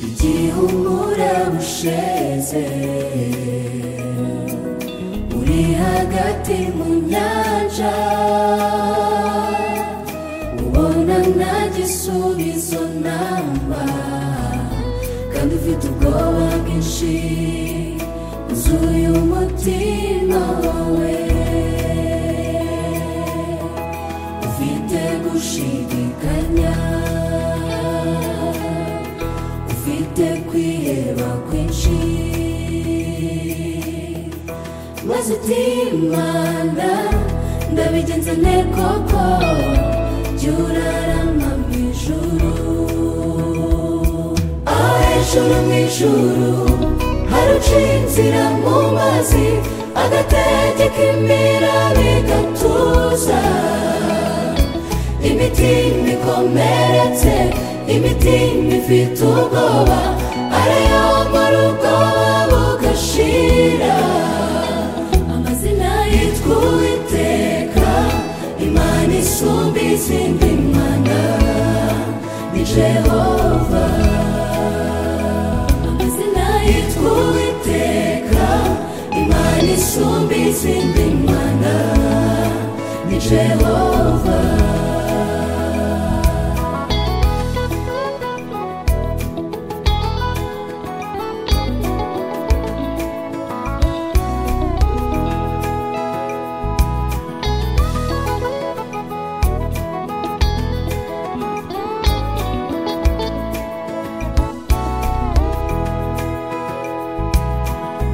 igihumura busheze uri hagati mu nyanja ubona nta gisubizo namba kandi ufite ubwoba bwinshi uzuye umutima wawe ufite gushidikanya ufite kwiheba kwinshi maze utimana ndabigenza nte koko jya urarama mu ijuru aho hejuru mu ijuru haruciye inzira mu mazi agategeka imiraba igatuza imitima ikomeretse imitima ifite ubwoba arayambara ubwoba bugashira amazina yitwa uwiteka imana isumba izindi mana ni jehova amazina yitwa uwiteka imana isumba izindi mana ni jehova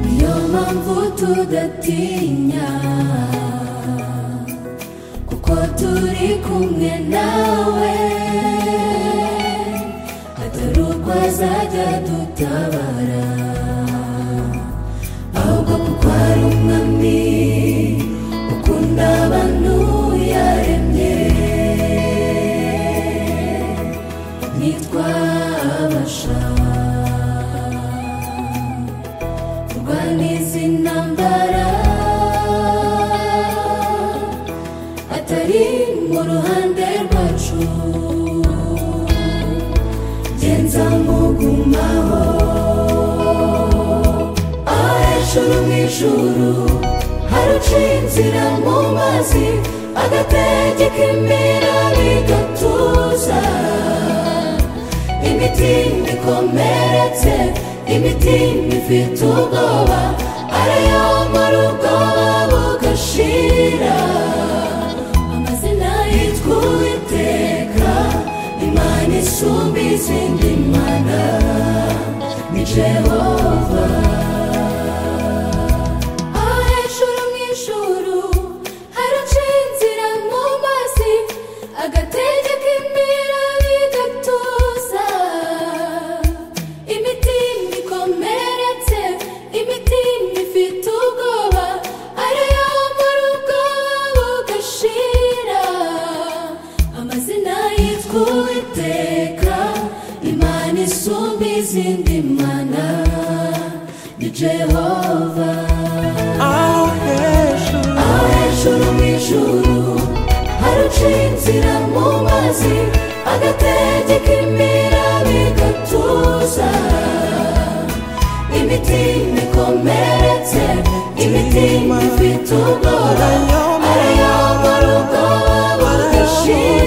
niyo mpamvu tudatinya kuko turi kumwe nawe hatari uko azajya dutabara ahubwo kuko ari umwami ukunda abantu yaremye nitwa abashaka kurwana izi ntambara atari mu ruhande rwacu genza mugumaho aho hejuru mu ijuru haruciye inzira mu mazi agategeka imirari igatuza imitima ikomeretse imitima ifite ubwoba arayambara ubwoba bugashira amazina yitwa uwiteka imana isumba izindi mana ni jehova aho hejuru mu ijuru haraciye inzira mu mazi agategeka imirari igatuza imitima ikomeretse imitima ifite ubwoba ariyo muri ubwoba bugashira amazina yitwa uwiteka imana isumba izindi mana ni jehova aho hejuru aho hejuru mu ijuru haruciye inzira mu mazi agategeka imiraba igatuza imitima ikomeretse imitima ifite ubwoba arayobora ubwoba bugashira